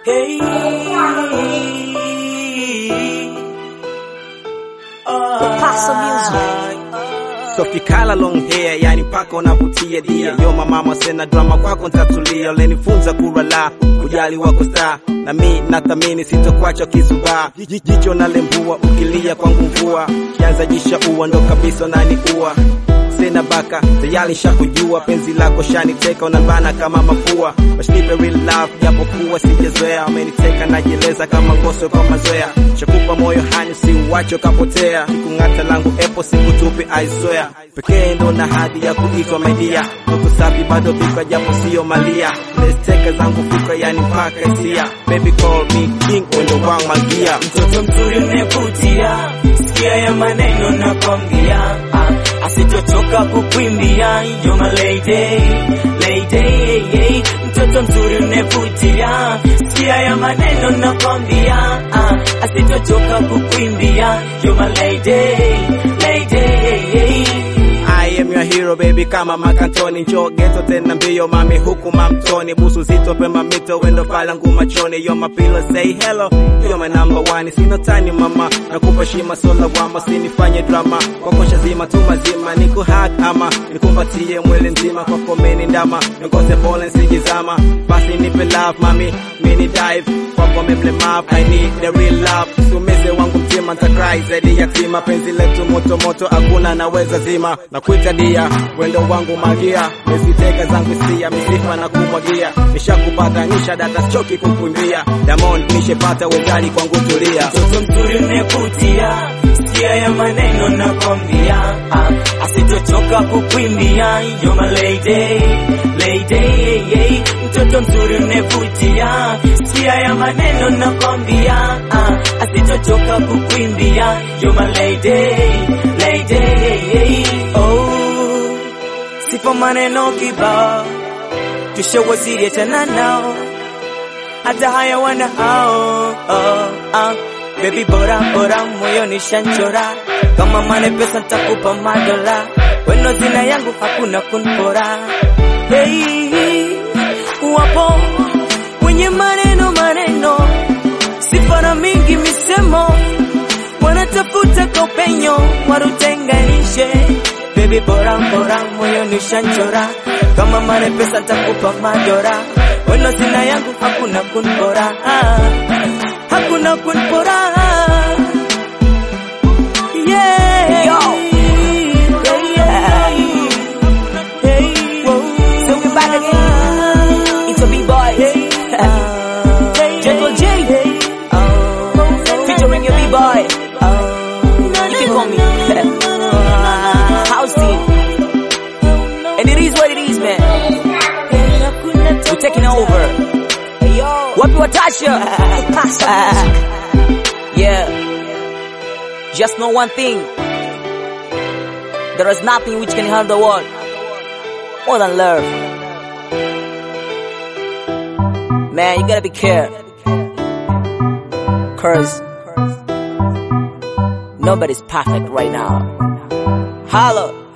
Hey. Paso Sofi kala long hair, yani mpaka unavutia dia. Yo mama sena drama kwako ntatulia, ulenifunza kurala kujali wako star na mi nathamini sitokwacha kizubaa. Ji- Jicho nalembua ukilia kwangu mvua, kianza jisha ua ndo kabisa nani ua sina baka tayari shakujua penzi lako shaniteka unabana kama mafua washnipe real love japo kuwa sijazoea ameniteka najieleza kama ngoso kwa mazoea shakupa moyo hani si uwacho kapotea kikung'ata langu epo sikutupi aizoea pekee ndo na hadi ya kuitwa media ndoto safi bado fikra japo siyo malia lesteka zangu fikra yani mpaka hisia baby call me king wendo wangu magia Mtoto mzuri unayevutia, sikia ya maneno nakwambia, ah, asitochoka kukwimbia, you're my lady, lady. Mtoto mzuri unayevutia, sikia ya maneno nakwambia, ah, asitochoka kukwimbia, you're my lady, lady. I am your hero baby kama makantoni njo geto tena mbio mami huku mamtoni busu zito pemba mito wendo pala nguma choni yo mapilo say hello yo my number one sino tani mama nakupa shima sola wama sinifanye drama kwako shazima tu mazima niku hak ama nikumbatie mwili nzima kwa komeni ndama nikose pole nsijizama basi nipe love mami mini dive kwako memlemavu I need the real love sumize wangu mtima ntakrai zaidi ya tima penzi letu moto moto hakuna naweza zima na kuita dia wendo wangu magia mesiteka zangu sia misifa na kumwagia nishakupata nisha data choki kukumbia Diamond nishepata wezali kwangu tulia Mtoto mzuri unayevutia, sikia ya maneno nakwambia, ah, asitochoka kukwimbia, you're my lady, lady. Mtoto mzuri unayevutia, sikia ya maneno nakwambia, ah, asitochoka kukwimbia, you're my lady, lady. Oh, sipo maneno kibao, tushawaziri achana nao hata haya wana hao oh, ah. Baby bora bora moyo nishanchora kama mane pesa ntakupa madola weno zina yangu hakuna kunpora hey, wapo wenye maneno maneno sifara mingi misemo wanatafuta kopenyo warutenganishe Baby bora bora moyo nishanchora kama mane pesa ntakupa madora weno zina yangu hakuna kunpora hakuna kunpora yeah. Yo. yeah. Hey. So we back again. It's a B-boy. Gentle J. Featuring your B-boy. You can call me House Team. And it is what it is, man. We're taking over. Wapi Watasha? yeah. Just know one thing. There is nothing which can harm the world more than love. Man, you gotta be careful. Cause nobody's perfect right now. Holla.